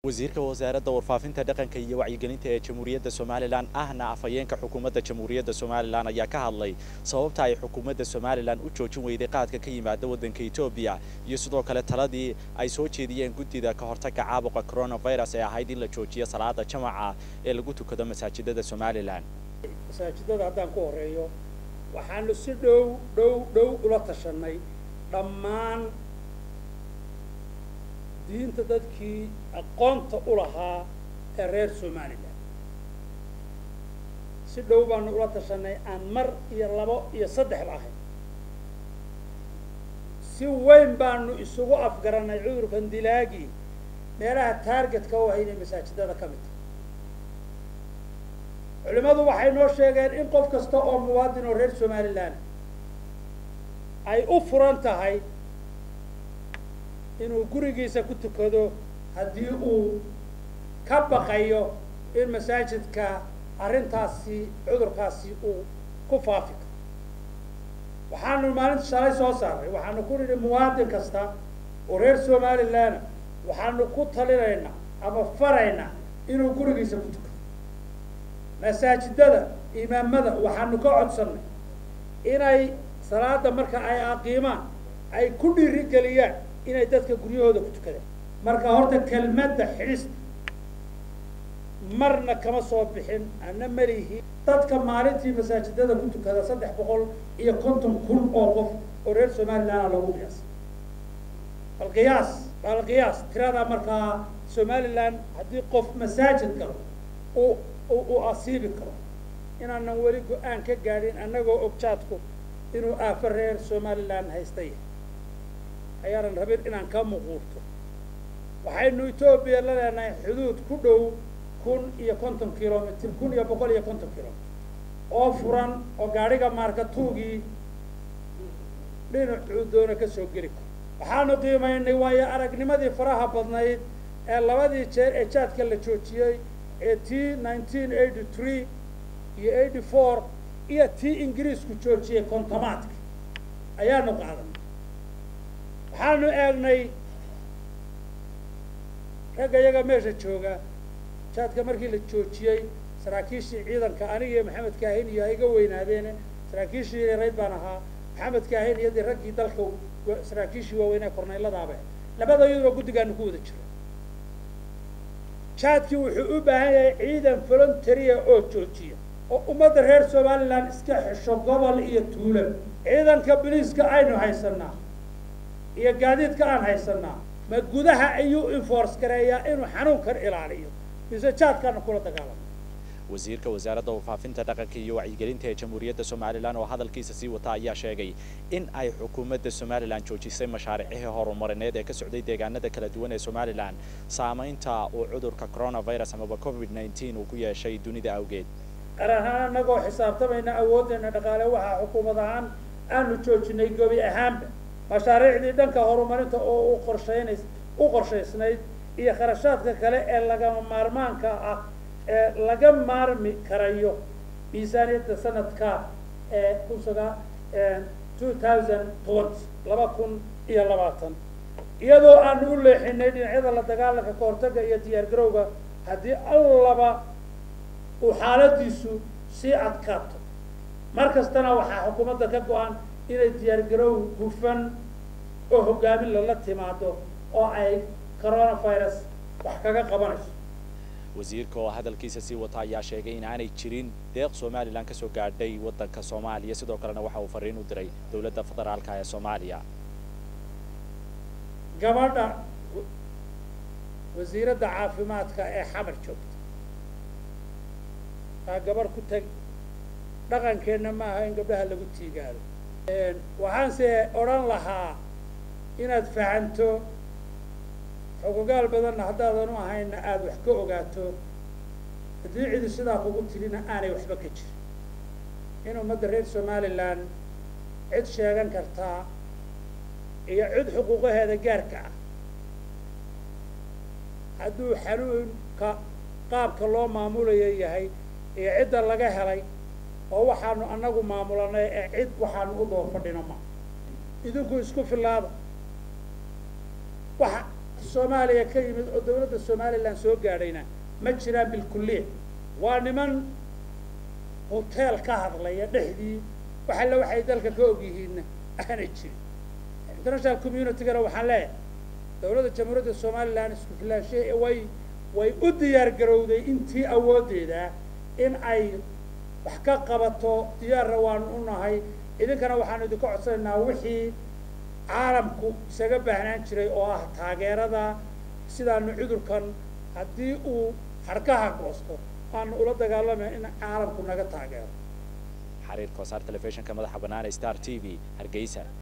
wasiirka wasaaradda warfaafinta dhaqanka iyo wacyigelinta ee jamhuuriyadda somalilan ahna afhayeenka xukuumadda jamhuuriyadda somalilan ayaa ka hadlay sababta ay xukuumadda somalilan u joojin weyday qaadka ka yimaada waddanka etoobiya iyo sidoo kale taladii ay soo jeediyeen guddida ka hortagga caabuqa coronavirus ee ahayd in la joojiyo salaada jamaca ee lagu tukado masaajidada somalilan masaajidada haddaan ku horeeyo waxaanu si dhow dhow dhow ula tashanay dhammaan diinta dadkii aqoonta u lahaa ee reer somalilan si dhow baanu ula tashanay aan mar iyo labo iyo saddexba ahayn si weyn baanu isugu afgaranay cudurkan dilaagii meelaha taargetka u ahay inay masaajidada ka mid tahay culimmadu waxay noo sheegeen in qof kasta oo muwaadin oo reer somalilan ay u furan tahay inuu gurigiisa ku tukado haddii uu ka baqayo in masaajidka arrintaasi cudurkaasi uu ku faafi karo waxaanu maalinta shalay soo saaray waxaanu ku nidhi muwaadin kasta oo reer somalilan waxaanu ku talinaynaa ama faraynaa inuu gurigiisa ku tukado masaajidada imaamada waxaanu ka codsannay inay salaada marka ay aqiimaan ay ku dhiirigeliyaan inay dadka guryahooda ku tukadaan marka horta kelmadda xidhista marna kama soo bixin ana malihi dadka maalintii masaajidada ku tukada saddex boqol iyo konton kun oo qof oo reer somalilanna loogu qiyaasay bal qiyaas bal qiyaas tiradaa markaa somalilan haddii qof masaajid galo uu uu asiibi karo inaanan weli go-aan ka gaadhin annagoo ogjaadku inuu aafo reer somalilan haysta yahay ayaanan rabin inaan ka muquurto waxaynu etoobiya la leenahay xuduud ku dhow kun iyo konton kilomitr kun iyo boqol iyo konton kilomitr oo furan oo gaadhiga maarkatuugii dhinacuu doona ka soo geli karo waxaanu qiimaynay waayo aragnimadii faraha badnayd ee labadii jeer ee jaadka la joojiyey ee t nineteen eighty three iyo eighty four iyo tii ingiriisku joojiyey kontomaadka ayaanu qaadanay waxaanu eegnay ragga iyaga meesha jooga jaadka markii la joojiyey saraakiishii ciidanka aniga iyo maxamed kaahin iyo iga weynaadeene saraakiishii yareyd baan ahaa maxamed kaahin iyo dee raggii dalka saraakiishii waaweynee korneyladaaba labada iyaduba guddigaanu ku wada jiro jaadkii wuxuu u baahan yahay ciidan voluntaria oo joojiya oo ummadda reer somalilan iska xesho gobol iyo tuulo ciidanka boliiska aynu haysanaa iyo gaadiidka aan haysanaa ma gudaha ayuu enforce gareeyaa inuu xanuunkan ilaaliyo mise jaadkaana kula dagaalamo wasiirka wasaaradda warfaafinta dhaqanka iyo wacyigelinta ee jamhuuriyadda somalilan oo hadalkiisa sii wata ayaa sheegay in ay xukuumadda somalilan joojisay mashaariicihii horumarineed ee ka socday deegaanada kala duwan ee somalilan saamaynta uu cudurka coronavirus amaba covid nineteen uu ku yeeshay dunida awgeed qaran ahaan annagoo xisaabtamayna awooddeena dhaqaale waxaa xukuumad ahaan aanu joojinay gobi ahaanba mashaariicdii dhanka horumarinta oo u qorshaynays u qorshaysnayd iyo kharashaadka kale ee lagama maarmaanka ah ee laga maarmi karayo miisaaniyadda sanadka ee kun sagaa two thousand twenty laba kun iyo labaatan iyadoo aanu u leexinay dhinacyada la dagaalanka kahortaga iyo diyaar garowga haddii allaba uu xaaladiisu sii adkaato mar kastana waxaa xukuumadda ka go-an inay diyaar garow hufan oo hogaamin lala timaado oo ay coronavirus wax kaga qabanayso wasiirka oo hadalkiisa sii wata ayaa sheegay in aanay jirin deeq somalilan ka soo gaadhay waddanka soomaaliya sidoo kalena waxa uu fariin u diray dowladda federaalka ee soomaaliya gabadha wasiiradda caafimaadka ee xamar joogta aa gabarh ku tag dhaqankeenna maaha in gabdhaha lagu tiigaado waxaanse odhan lahaa inaad fahanto xogogaal badanna haddaadan u ahayna aada wax ka ogaato haddii cidi sidaa kugu tirina aanay waxba ka jirin in ummadda reer somalilan cid sheegan kartaa iyo cid xuquuqaheeda gaarka ah hadduu xanuunka qaabka loo maamulayo yahay iyo cidda laga helay oo waxaanu annagu maamulanay ee cid waxaanu u daba fadhino ma idinku isku filaada waxa soomaaliya ka yimid oo dawladda somalilan soo gaadhayna ma jiraan bilkulliya waa niman hoteel ka hadlaya dhexdii wax alle waxay dalka ka og yihiinna aanay jirin international communitygana waxaan leeyahay dawladda jamhuuriyadda somalilan isku filaashe way way u diyaar garowday intii awooddeeda in ay wax ka qabato diyaarna waanu u nahay idinkana waxaanu idinka codsanaynaa wixii caalamku isaga baahnaan jiray oo ah taageerada sidaanu cudurkan haddii uu harkaha goosto aanu ula dagaalamay in caalamku naga taageero xariir koosaar telefishinka madaxa bannaan ee star t v hargeysa